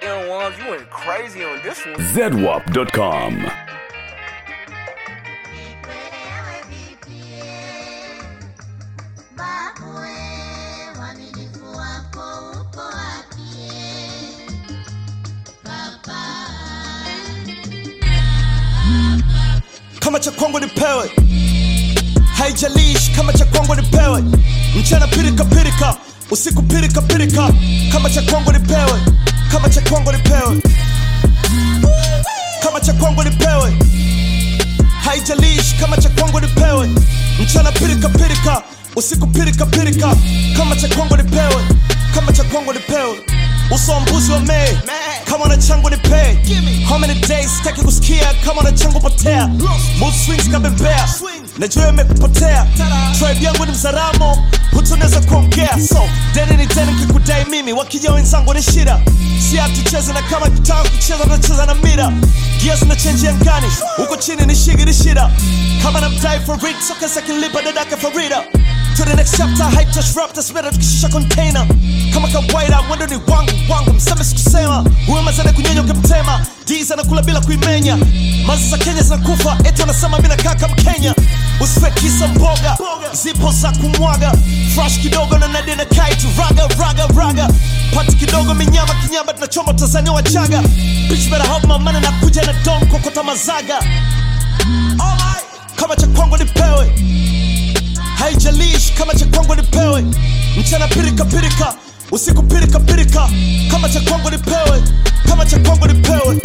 goddamn ones. You went crazy on this one. zedwap.com. kama cha kwangu nipewe haijalishi kama cha kwangu nipewe mchana pirika pirika usiku pirika pirika kama cha kwangu nipewe kama cha kwangu nipewe kama cha kwangu nipewe haijalishi kama cha kwangu nipewe mchana pirika pirika usiku pirika pirika kama cha kwangu nipewe kama cha kwangu nipewe uso wa mbuzi wa mei kama na changu nipee how many days sitaki kusikia kama na changu potea mood swings kabembea najua imekupotea tribe yangu ni mzaramo hutunaweza kuongea so deni ni deni kikudai mimi wakija wenzangu ni shida si hatucheze na kama kitaka kucheza tunacheza na mira gia zinachenji angani huko chini ni shigi ni shida kama na mdai for it so kesa kinlipa dadake farida to the next chapter hype touch rap that's better tukishusha container kama kawaida mwendo ni wangu wangu mseme sikusema huyo mazana kunyenya ukimtema diz anakula bila kuimenya mazi za kenya zinakufa eti wanasema mi nakaa kama kenya usife kisa mboga zipo za kumwaga fresh kidogo na nadi na kaitu raga raga raga pati kidogo minyama kinyama tunachoma tanzania wachaga bitch better help my money na kuja na don kokota mazaga Alright. kama cha kwangu nipewe haijalishi kama cha kwangu nipewe mchana pirika pirika usiku pirika pirika kama cha kwangu nipewe kama cha kwangu nipewe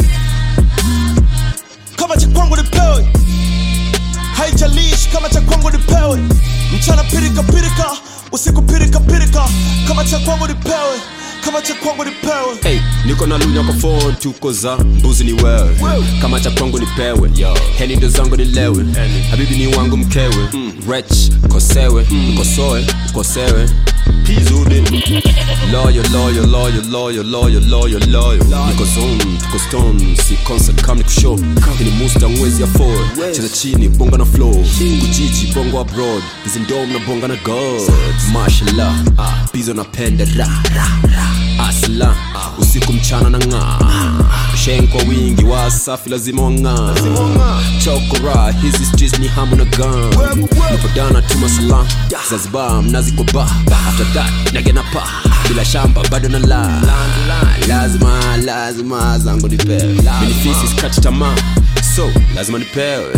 kama cha kwangu nipewe haijalishi kama cha kwangu nipewe mchana pirika pirika usiku pirika pirika kama cha kwangu nipewe kama cha kwangu nipewe Hey, niko na lunya kwa phone tuko za mbuzi ni wewe kama cha kwangu nipewe heni ndo zangu nilewe habibi ni wangu mkewe mm. rech kosewe mkosoe mkosewe pizuri loyo loyo loyo loyo loyo loyo loyo niko zone tuko stone si concert kam ni kushow hini musta mwezi ya four cheza chini bonga na flow kujiji bongo abroad hizi ndom na bonga na god mashallah bizo napenda ra ra ra asla usiku mchana na ng'aa shen kwa wingi wasafi lazima wang'aa chokora hizi streets ni hamu na gan nipodana tuma salam zanzibar mnazi kwa ba after that nagena pa bila shamba bado na la lazima lazima zangu nipewe minifisi skati tamaa so lazima nipewe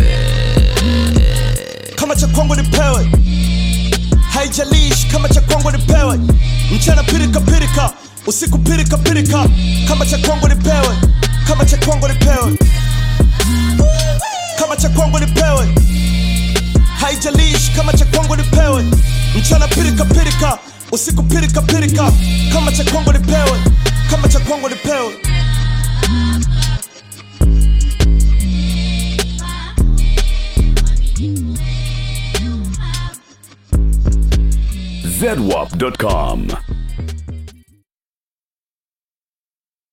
kama cha kwangu nipewe haijalishi kama cha kwangu nipewe mchana pirika pirika usiku pirika pirika kama cha kwangu nipewe kama cha kwangu nipewe kama cha kwangu nipewe haijalishi kama cha kwangu nipewe mchana pirika pirika usiku pirika pirika kama cha kwangu nipewe kama cha kwangu nipewe zedwap.com.